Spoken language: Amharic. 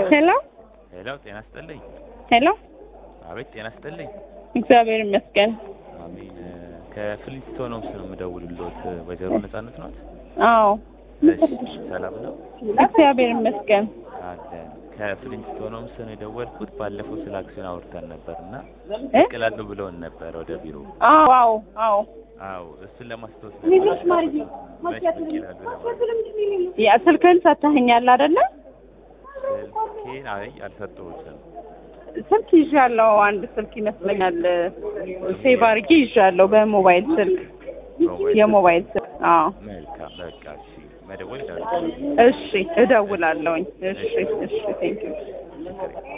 ሄሎ ሄሎ፣ ጤና ይስጥልኝ። ሄሎ፣ አቤት፣ ጤና ይስጥልኝ። እግዚአብሔር ይመስገን። አሜን። ከፍሊንስቶን ሆምስ ነው የምደውልልዎት። ወይዘሮ ነጻነት ናት? አዎ፣ እሺ፣ ሰላም ነው እግዚአብሔር ይመስገን። አለን። ከፍሊንስቶን ሆምስ ነው የደወልኩት። ባለፈው ስለ አክሲዮን አውርተን ነበር እና እ? ይቅላሉ ብለውን ነበር ወደ ቢሮ። አዎ፣ አዎ፣ አዎ። አዎ፣ እሱን ለማስታወስ ልጆች ማርዬ፣ መች ብቅ ይላሉ ለማለት ያ ስልክህን ሰጥተኸኛል አይደለ? ስልኬን አይ አልሰጠሁትም። ስልክ ይዣለሁ። አንድ ስልክ ይመስለኛል ሴቭ አድርጌ ይዣለሁ። በሞባይል ስልክ ሞባይል የሞባይል ስልክ። አዎ፣ መልካም፣ በቃ እሺ፣ መደወል ይችላል። እሺ፣ እደውላለሁኝ። እሺ፣ እሺ፣ ቴንኪው